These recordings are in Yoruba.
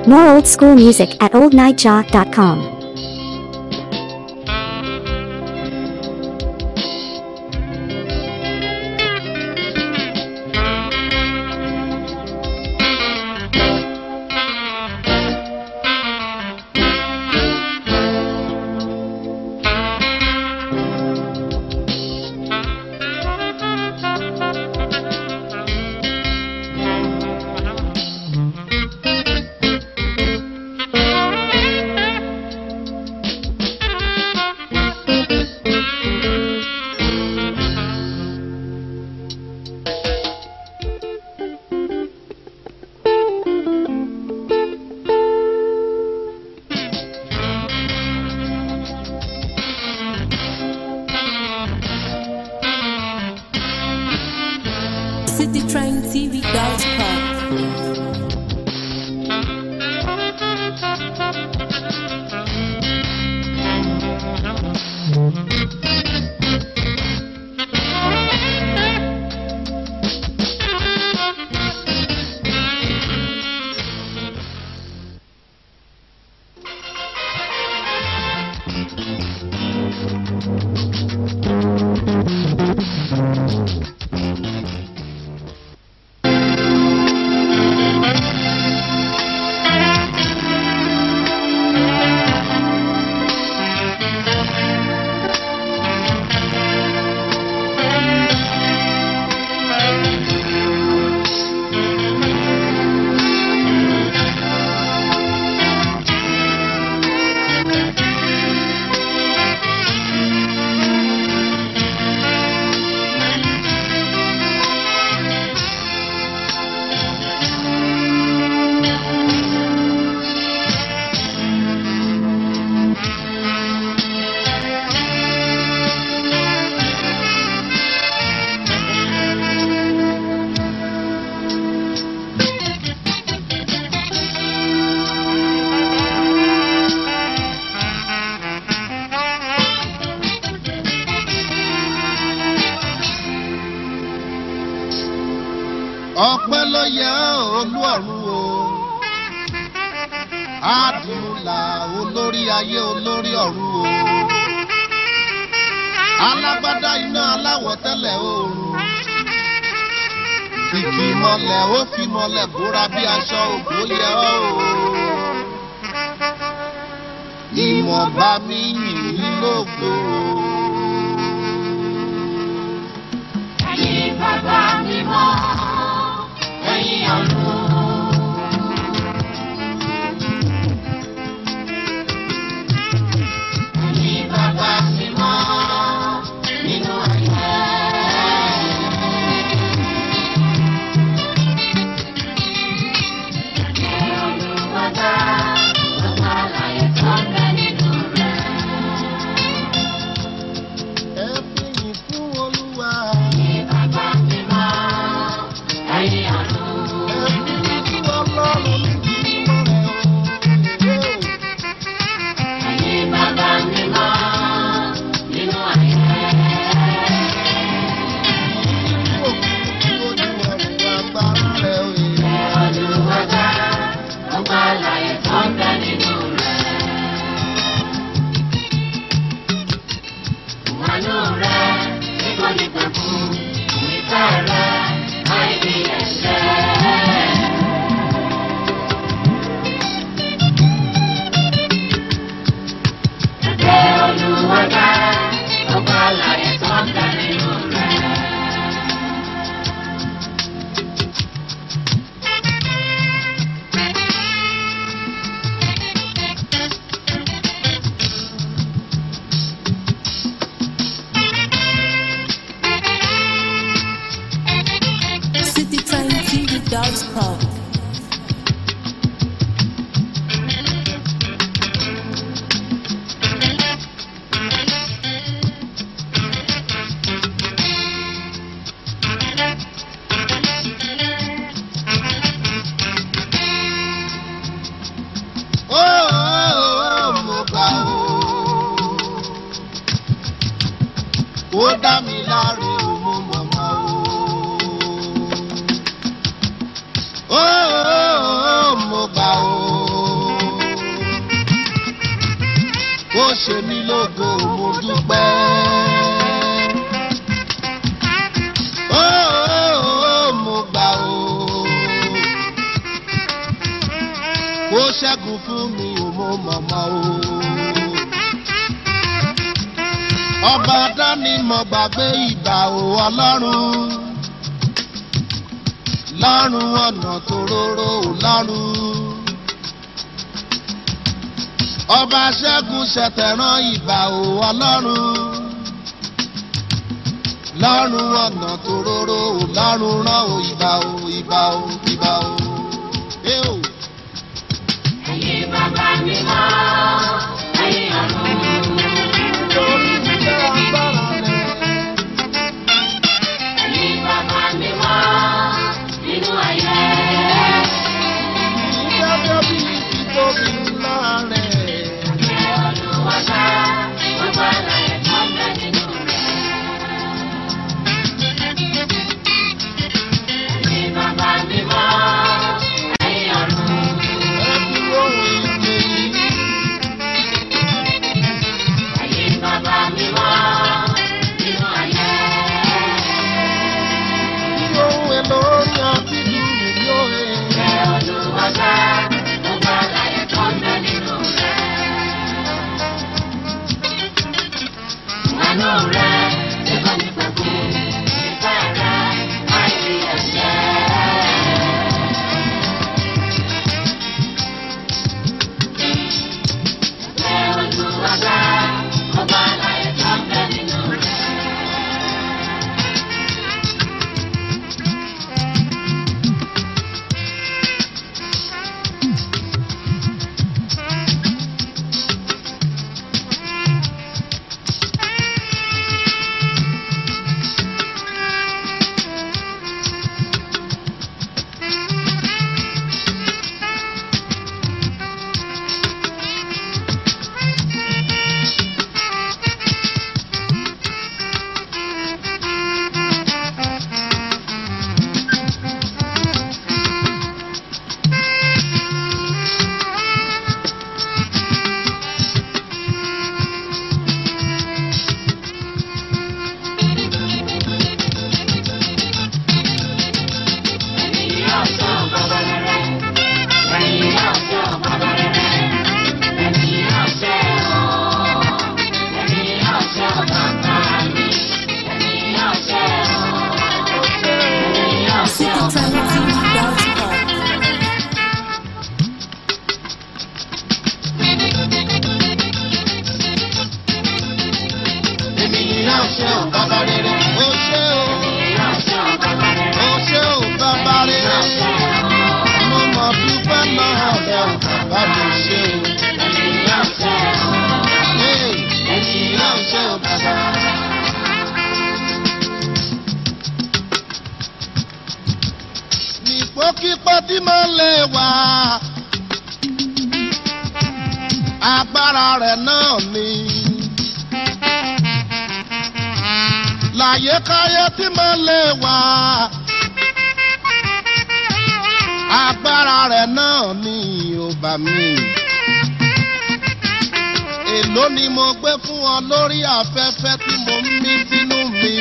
More old school music at oldnightjaw.com. citytraintv.com. ọpẹ́ ló yẹ olú ọ̀run o àdùnlà olórí ayé olórí ọ̀run o alágbádá iná aláwọ̀ tẹ́lẹ̀ oòrùn kìkì mọ́lẹ̀ ó fi mọ́lẹ̀ bóra bí aṣọ ògbó yẹ ọ́ o ìwọ̀nba mi yìí lógo. Ẹ̀yin bàbá mímọ́, ẹ̀yin ọ̀run. Ẹ̀yin bàbá mímọ́, nínú ayé. Ẹ̀yin olùwàdà, gbogbo àlàyé tó ń bẹ nínú rẹ̀. ẹ fi yìn fún olúwa Ẹ̀yin bàbá mímọ́, ẹ̀yin ọ̀run. ẹ fi yìn fún ọlọ́run níbi mímọ́ rẹ̀ o. Ẹ̀yin bàbá mímọ́, nínú ayé. Olùwàdà, gbogbo àlàyé tó ń bẹ nínú rẹ̀. Ìwàlú rẹ̀ tí kò ní pẹ̀kú, ìfẹ́ rẹ̀ àìní ẹ̀ṣẹ̀. Ẹ̀jẹ̀ Olùwàdà, gbogbo àlàyé tó ń bẹ nínú rẹ̀. citytraintv.com. Ó, ó, ó, mo gbà ó. Ó dá mi láre o, mo mọ̀ mọ́ o. Ó, ṣe mí lógo mo dúpẹ́. Ó, ó, ó, mo gbà ó. Ó ṣẹ́gun fún mi ò mo mọ̀mọ́ o. Ọba dání mo gbàgbé ìgbà ò ọlọ́run. Lọ́run ọ̀nà tó róró ò lọ́run. Ọba ṣẹ́gun ṣẹ̀tẹ̀rán ìgbà ò ọlọ́run. Lọ́run ọ̀nà tó róró ò lọ́run rán ò ìgbà ò ìgbà ò ìgbà ò. Ẹ ò. Ẹ̀yin bàbá mi mọ́, ẹ̀yin ọ̀run. Torí iṣẹ́ agbára rẹ̀. Ẹ̀yin bàbá mi mọ́, nínú ayé. Iṣẹ́ tó bí títóbi ńlá rẹ̀. Ẹ Olúwa ṣá, gbogbo àlàyé tó ń bẹ nínú rẹ̀. Ẹ̀yin bàbá mi mọ́, ẹ̀yin ọ̀run. Ẹ dúró ìpè yìí. Ẹ̀yin bàbá mi mọ́, nínú ayé. Ohun èlò orin àti dùrù yóò he. Ẹ Olúwa ṣá, gbogbo àlàyé tó ń bẹ nínú rẹ̀. Àánú rẹ̀ ṣe kọ́ ní pẹ̀kú, ìfẹ́ rẹ̀ àìrí ẹ̀ṣẹ̀. Ẹ Olúwa ṣá, gbogbo àlàyé tó ń bẹ nínú rẹ̀. Ènìyàn ṣe ò bàbá rere. Ó ṣe ò. Ó ṣe ò bàbá rere. Mo mọ̀ dúpẹ́ náà rẹ̀ ò bàbá mi ṣe ò. Ee, Ènìyàn ṣe ò bàbá. Nípòkípò tí mo lè wà. Agbára rẹ̀ náà ni. Láyékáyé tí mo lè wà. Agbára rẹ̀ náà ni ò bà mí. Èló ni mo gbé fún ọ lórí afẹ́fẹ́ tí mo ń mí sínú mi.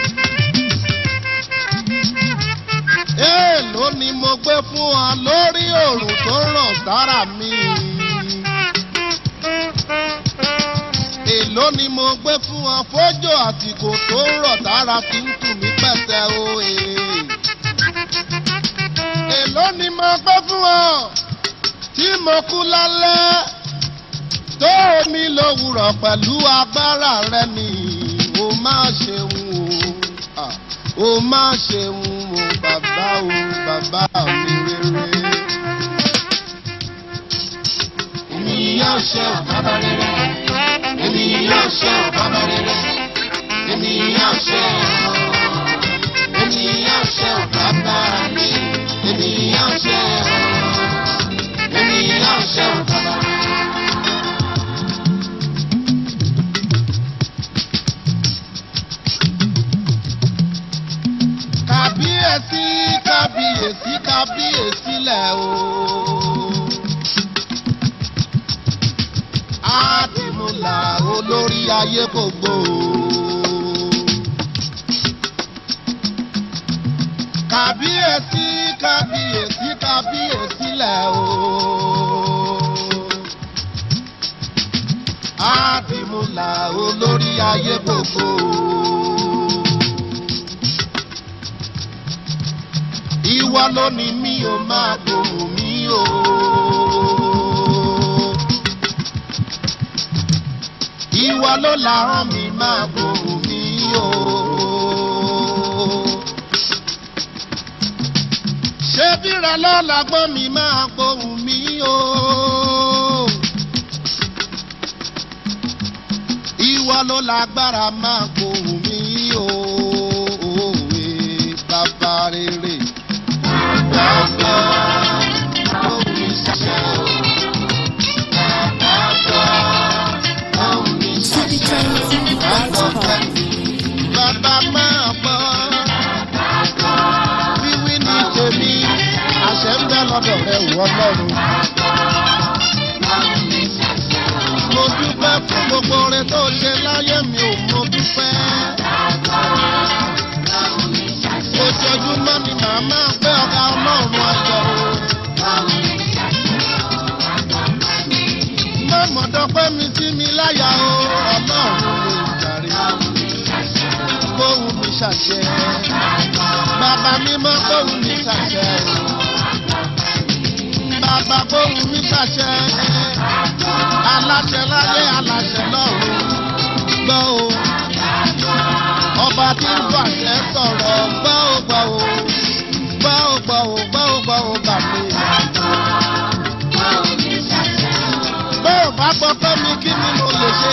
Èló ni mo gbé fún ọ lórí òrùn tó ràn sára mi. Èló ni mo gbé fún ọ fójò àsìkò tó ń rọ̀ tára fi ń tù mí pẹ̀tẹ́ o. ee. Èló ni mo gbé fún ọ tí mo kú lálẹ́ tó omi lówùrọ̀ pẹ̀lú agbára rẹ ni o máa ṣeun o. Ah, O máa ṣeun o bàbá o bàbá mi rere. Ènìyàn ṣe ò bàbá rere. Ènìyàn ṣe ò bàbá rere. Ènìyàn ṣe ò. Ènìyàn ṣe ò bàbá mi. Ènìyàn ṣe ò. Ènìyàn ṣe ò bàbá. Kábíyèsí kábíyèsí kábíyèsí lẹ̀ o. Àdìmúlà ayé gbogbo. Kàbíyèsí kàbíyèsí kàbíyèsí lẹ̀ o. Àdìmúlà olórí ayé gbogbo. Ìwọ ló ní mi ò máa gbòòrò mi o. Ìwọ ló làárọ̀ mi máa gbòòrò mi o. Ṣé bíra lọ́la gbọ́n mi máa gbòòrò mi o. Ìwọ ló lágbára máa gbòòrò mi o. Òwe bàbá rere. Bàbá gbòòrò mi ṣiṣẹ́ o. Bàbá gbòòrò mi ṣiṣẹ́ o. Bàbá máa gbọ́. Wíwí ní tèmi, àṣẹ ń bẹ lọ́dọ̀ rẹ̀ wọ́ lọ́rùn. Mo dúpẹ́ fún gbogbo oore tó ṣe láyé mi ò mo dúpẹ́. Ojoojúmọ́ ni màá máa gbé ọ̀gá ọlọ́run ọjọ́ o. Mọ̀mọ́ dọ́pẹ́ mi sí mi láyà o, ọlọ́run lè jàre. Gbóhùn mi ṣàṣẹ. Bàbá mi mọ́ gbóhùn mi ṣàṣẹ. Bàbá gbóhùn mi ṣàṣẹ. Aláṣẹ láyé aláṣẹ lọ́run. Gbọ́ o. Ọba tí ń fàṣẹ sọ̀rọ̀ gbọ́ o gbọ́ o. Gbọ́ o gbọ́ o gbọ́ o gbọ́ o bà mí. Bó o bá gbọ́ pé mi kí ni mo lè ṣe?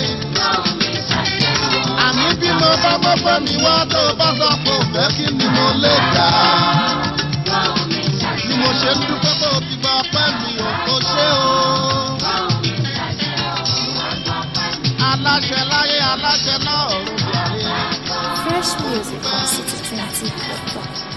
Àní bí mo bá gbọ́ pé mi wá tó o bá sọ pé o fẹ́ kí ni mo lè dà? Ni mo ṣe ń dúpẹ́ pé o ti gba ọpẹ́ mi ò kó ṣe o. Aláṣẹ láyé aláṣẹ náà ọ̀run bìàrí. Fresh music on City 20 platform.